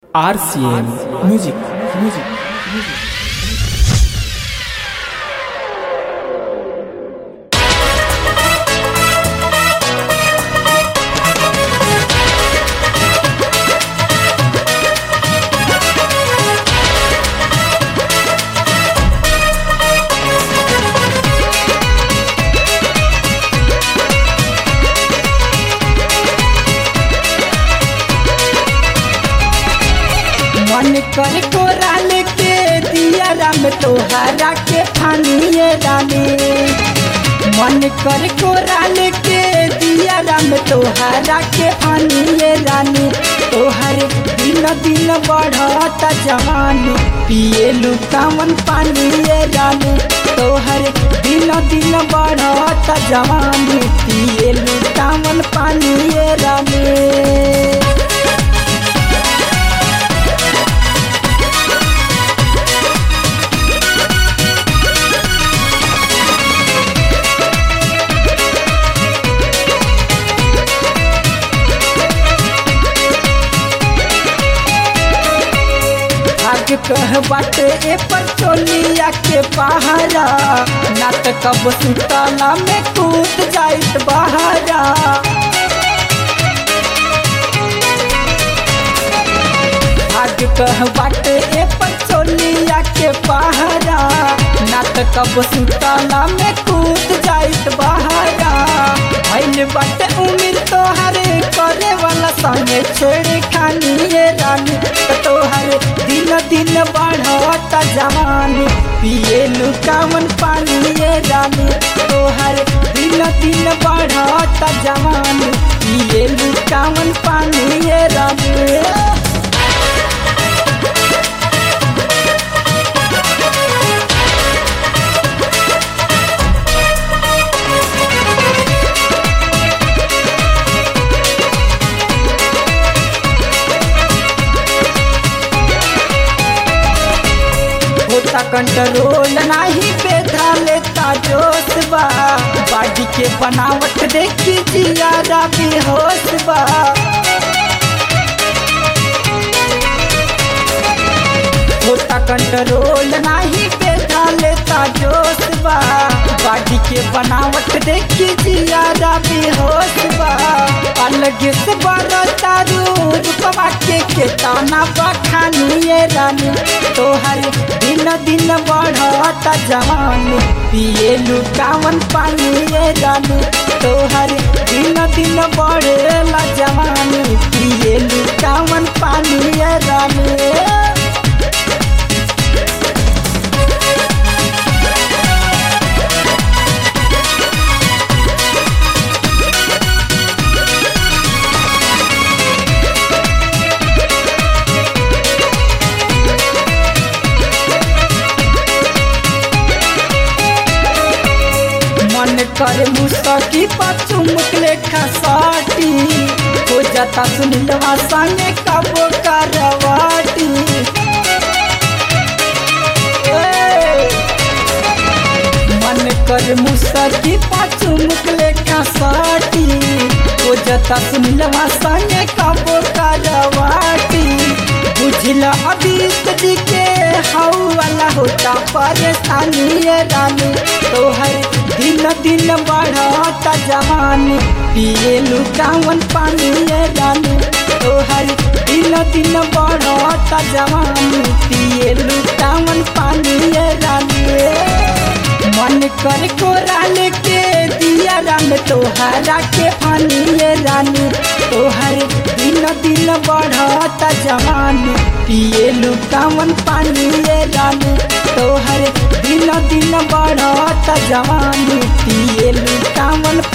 RCM Music Music Music मन कर कोराल के दिया राम तोहारा के फानिए रानी मन कर कोराल के दिया राम तोहारा के फानिए रानी तोहर दिन दिन बढ़ता जवानी पिए लुकावन पानिए रानी तोहर दिन दिन बढ़ता जवानी पिए लुकावन पानिए रानी भाग कह बाटे ए पर चोलिया के पहाड़ा ना त कब सुतला में कूद जाइत बहारा भाग कह बाटे ए पर चोलिया के पहाड़ा ना त कब सुतला में कूद जाइत बहारा भइल बाटे उम्र तोहरे करे वाला संगे छेड़े खानी ये रानी त तोहर दिन दिन बढ़ता जवानी पिए लुकावन पानी ये रानी तोहर दिन दिन बढ़ता जवानी पिए लुकावन पानी ये रानी होता कंट्रोल नाही बेधा लेता जोश बा बाडी के बनावट देखी जियारा बेहोश बा होता कंट्रोल नाही बेधा लेता जोश बा बाडी के बनावट देखी जियारा बेहोश बा अलग से बड़ा तारू रूपवा के के ताना बखानिए रानी तोहर दिन दिन बढ़ता जवानी पिए लुकावन पानी ये रानी तोहर दिन दिन बढ़ेला जवानी पिए लुकावन पानी ये रानी मन करे मुसकी पाछू मुकले खसाटी हो जाता सुनिलवा संगे कबो करवाटी ए, मन करे मुसकी पाछू मुकले खसाटी हो जाता सुनिलवा संगे कबो करवाटी बुझला अभी जी के हाउ वाला होता परेशानी ये रानी तोहर दिन दिन बढ़ता जवानी पिए लुकावन पानी ये रानी तोहर दिन दिन बढ़ता जवानी पिए लुकावन पानी ये रानी मन कर कोराल के दिया रंग तोहरा के पानी ये रानी तोहर दिन दिन बढ़ता जवानी पिए लुकावन पानी ये रानी तोहर दिन दिन बढ़ता जवानी पिए लुकावन